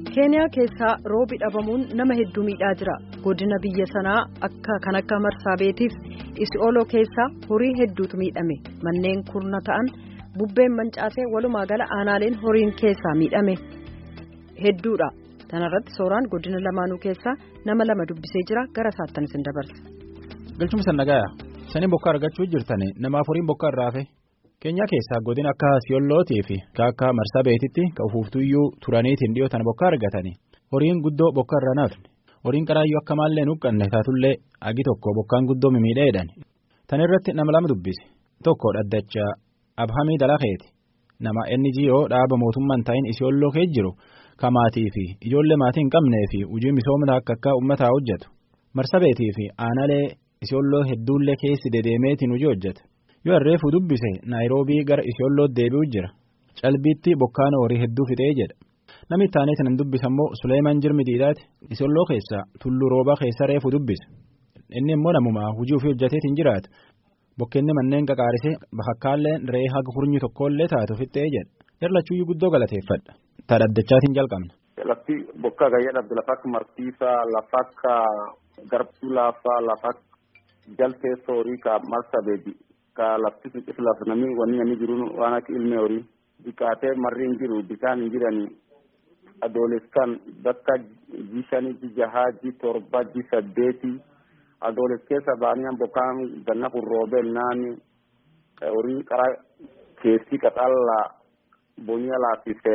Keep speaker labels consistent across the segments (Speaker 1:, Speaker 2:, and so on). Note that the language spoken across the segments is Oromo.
Speaker 1: keeniyaa keessaa roobi dhabamuun nama hedduu miidhaa jira godina biyya sanaa akka kan akka marsaabeetiif isi'ooloo keessaa horii hedduutu miidhame manneen kurna ta'an bubbeen mancaasee walumaa gala aanaaleen horiin keessaa miidhame hedduudha kanarratti sooraan godina lamaanuu keessaa nama lama dubbisee jira gara saattanis hin dabarsa.
Speaker 2: galchuma sannagayaa sanii bokkaa argachuu jirtani namaaf horiin bokkaa irraafe. Keenyaa keessaa godina akka siyollootii fi akka marsaa beetitti ka ufuuftuyyuu turaniitiin dhiyootan bokkaa argatanii horiin guddoo bokkaa irra nafne horiin qaraayyuu akka maallee nuqqanne taatullee agi tokko bokkaan guddoo mimiidheedhan tan irratti nama lama dubbise tokko dhaddacha abhamii dalakeeti nama inni jiyoo dhaaba mootummaan taa'in isiyolloo kee jiru ka maatii fi ijoollee maatii hin qabnee fi hojii misoomna akka akka uummataa hojjetu marsa beetii fi aanalee isiyolloo hedduullee keessi dedeemeetiin hojii hojjeta. yoo harreefu dubbise naayiroobii gara isiyollootti deebi'u jira calbiitti bokkaan horii hedduu fixee jedha namni ittaanee kan dubbisa immoo suleeman jirmi diidaati isiyolloo keessaa tulluu roobaa keessa reefu dubbise inni immoo namumaa hojii ofii hojjeteetiin jiraata bokkeenni manneen qaqaarisee bakkaalleen ree haga hurnyi tokkollee taatu fixee jedha jarlachuuyyuu guddoo galateeffadha taadhaddachaatiin jalqabna.
Speaker 3: Lafti bokkaa gayyaa dhabde lafa akka martiisaa lafa akka garbuu laafaa lafa jaltee soorii ka marsa beedi. ka lafti suqis laf nami wanni nami jiru waan akka ilmi horii biqaatee marri hin jiru bishaan hin jirani adoolessan bakka ji shanii ji jahaa ji torba ji saddeeti adooles keessa baaniyan bokkaan ganna kun roobee naani horii qara keessi qaxalla boniya laafise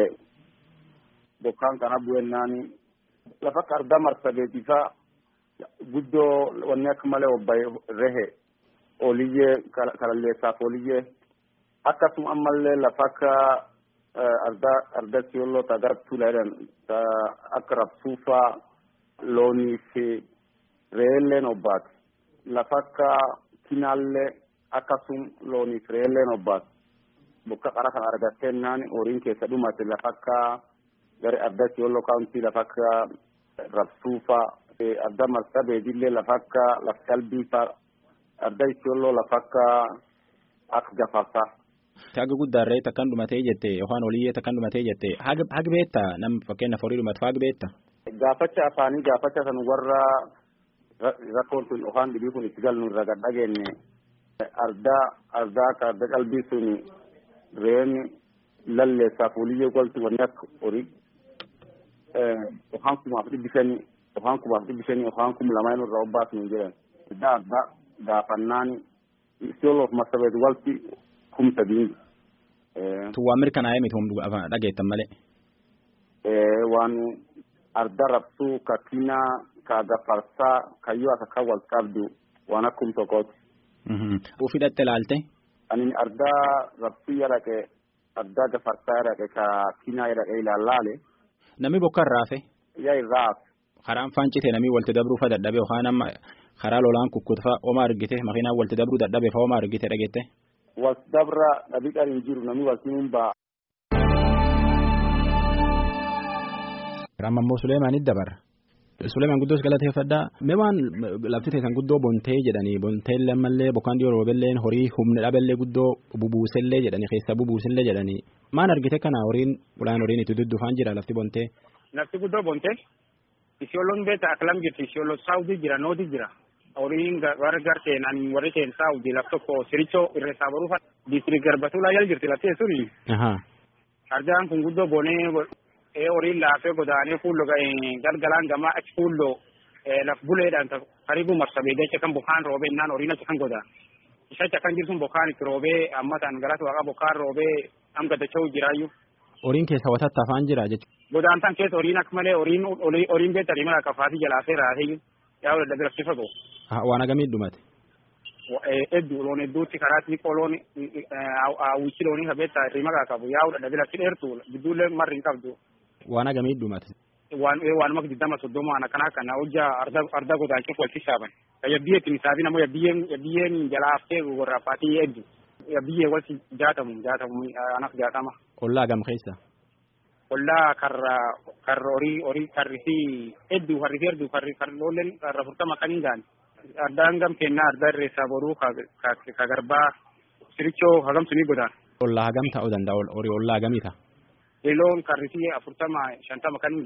Speaker 3: bokkaan kana bu'een naani lafa qarda marsabeetifa guddoo wanni akka malee obbaye rehe oliyyee kalalleessaaf oliyyee akkasuma ammallee lafa akka arda arda siyolloo ta gara tuula jedhan ta akka rabsuufaa loonii fi re'eelleen obbaate lafa akka kinaallee akkasuma loonii fi re'eelleen obbaate bokka qara kan argattennaan horiin keessa dhumate lafa akka gara arda siyolloo kaawuntii lafa akka rabsuufaa arda marsa beedillee lafa akka laf qalbiifaa adda isiyolloo lafa akka akka gafarsaa.
Speaker 2: Haga guddaarree takkan dhumatee jette yookaan oliyyee takkan dhumatee jette haga beetta nam fakkeenyaaf horii dhumatu haga beetta.
Speaker 3: Gaafacha afaanii gaafacha san warra rakkoon sun yookaan dhibii kun itti galnu irra gad dhageenye ardaa ardaa akka arda qalbii sun reen lalleessaaf oliyyee goltu wanni akka horii yookaan kumaaf dhibbi shanii yookaan kumaaf dhibbi shanii yookaan kum lamaan irraa obbaasnu jedhan. Adda addaa gaafannaan isiyooloof marsabeet walti kumsa diingi.
Speaker 2: Tuwwaan mirkanaa'ee miti humna dhageettan malee.
Speaker 3: Waan arda rabsuu ka kinaa ka gafarsaa kayyoo akka kan wal qabdu waan akkum tokkooti.
Speaker 2: Ufii dhatte ilaalte.
Speaker 3: Ani arda rabsuu yadhaqe arda gafarsaa yadhaqe ka kinaa yadhaqe ilaallaale.
Speaker 2: Namni bokka irraafe.
Speaker 3: Yaa irraaf.
Speaker 2: Karaan faancite namni walitti dabruufa dadhabe yookaan amma karaa lolaan kukkutfa oma argite makiinaan walitti dabruu dadhabe fa oma argite dhagette.
Speaker 3: Walitti dabra dhabiqan hin jiru namni walitti hin ba'a.
Speaker 2: Ramma immoo Suleemaanitti dabarra. Suleemaan guddoos galateeffadhaa. Mee waan lafti teessan guddoo bontee jedhanii bonteellee ammallee bokkaan dhiyoo roobelleen horii humna dhabellee guddoo bubuusellee jedhanii keessa bubuusellee jedhanii maan argite kana horiin ulaan horiin itti duddufaan jira lafti bontee.
Speaker 4: Lafti guddoo bontee. Isiyooloon beektaa akkalam jirti isiyooloo saawutii jira nooti jira horiin warri garteen ani warri teen saawutii laf tokko sirichoo irreessaa baruufa diistiri garbatulaa jala jirti laftee suni. Arjaan kun guddoo bonee horiin laafee godaanee fuulloo galgalaan gamaa achi fuulloo laf buleedhaan karibu marsabee jecha kan bokkaan roobee innaan horiin achi kan godaan. Isa achi kan jirsun bokkaan itti roobee ammataan galata waaqa bokkaan roobee hanga dacha'u jiraayyuu.
Speaker 2: Horiin keessa watatta afaan jira jechuudha.
Speaker 4: Godaantaan keessa horiin akka malee horiin horiin beektanii mala kafaatii jalaafee raasee yaa wal dadda rakkisa goo.
Speaker 2: Waan agamii dhumate.
Speaker 4: Hedduu loon hedduutti karaatti qoloon hawwichi loonii kabeetta hirrima kaa qabu yaa wal dadda rakkisa dheertu gidduullee marri hin qabdu.
Speaker 2: Waan agamii dhumate.
Speaker 4: Waan waanuma digdama soddoma waan akkana kana hojjaa arda arda godaachuuf wal sissaaban. Yabbiyyee misaafi namoo yabbiyyeen yabbiyyeen jalaaftee gorraaffaatii hedduu. Yabbiyyee wal jaatamu jaatamu anak jaatama.
Speaker 2: Ollaa gam keessa.
Speaker 4: Ollaa karra karra horii horii karrisii hedduu harrisii hedduu karri karroolleen karra furtama kan hin gaane. Addaan gam kennaa adda irreessaa boruu ka garbaa sirichoo hagam sunii godaan.
Speaker 2: Ollaa hagam ta'uu danda'a horii ollaa hagamii ta'a.
Speaker 4: Yeloon karrisii afurtama shantama kan hin jettu.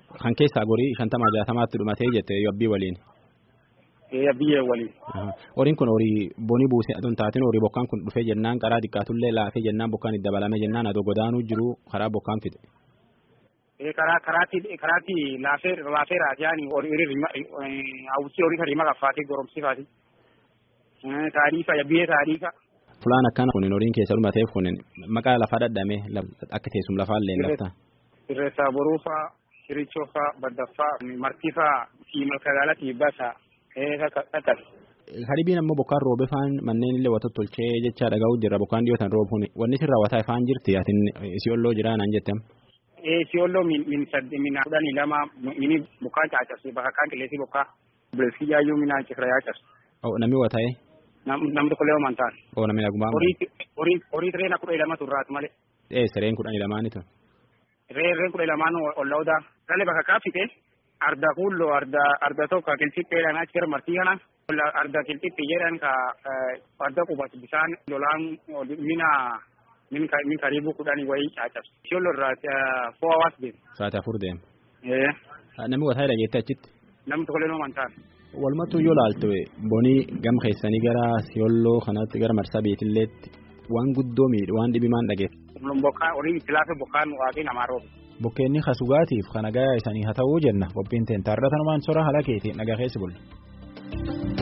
Speaker 2: Kan keessaa gorii shantamaa jaatamaatti dhumatee jette yabbii waliin.
Speaker 4: Yabbiyee waliin.
Speaker 2: Horiin kun horii bonii buusee aduu taateen horii bokkaan kun dhufee jennaan karaa xiqqaatullee laafee jennaan bokkaan itti dabalame jennaan adoo godaanuu jiru karaa bokkaan fide.
Speaker 4: karaa karaatti karaatti laafee laafee raajaan horii hawwisii horii kan hima qaffaatee goromsifaati. Taariifa yabbiyee taariifa.
Speaker 2: Fulaan akkana kun horiin keessa dhumateef kun maqaa lafaa dhadhame akka teessum lafaa illee lafta.
Speaker 4: Irreessaa boruufaa, shirichoofaa, baddaffaa, martifaa, siimal kagaalatti basa dhaqas.
Speaker 2: Haribiin ammoo bokkaan roobe faan manneen illee wata tolchee jecha dhagahu jirra bokkaan dhiyootan roobuun wanni sin raawwataa ifaan jirti atin siyolloo jira naan jettem.
Speaker 4: Siyolloo min sadde min kudhanii lama mini bokkaan caacabse bakka kaan qilleensii bokkaa buleessi yaayyuu minaan cifra yaacabse.
Speaker 2: Namni wata'ee.
Speaker 4: Namni tokko leewa mantaan.
Speaker 2: Oo namni nagumaan.
Speaker 4: Horii reena kudha lama turraatu malee.
Speaker 2: Ee sireen kudhanii lamaanitu.
Speaker 4: Reerreen kudha lamaan olla'uudha. Galee bakka kaafite arda kuulloo arda arda tokko kilxipheedhaan achi gara martii kana arda kilxiphi jedhan ka arda qubatu bisaan lolaan mina min karibu kudhanii wayii caacabse. Siyolloo irraa fo'a hawaas deema.
Speaker 2: Sa'aatii afur deema. Namni wataa dhageette achitti.
Speaker 4: Namni tokko leewa mantaan.
Speaker 2: Walumattuu yoo ilaalte bonii gam keessanii gara siyolloo kanatti gara marsaa beetilleetti waan guddoo miidhe waan dhibimaan dhageesse.
Speaker 4: Bokkaan horii itti laafe bokkaan waaqii namaa roobe.
Speaker 2: Bokkeenni kasugaatiif kan nagaa isanii haa ta'uu jenna qophiin teen taarratan waan sora haala keetiin nagaa keessi bulle.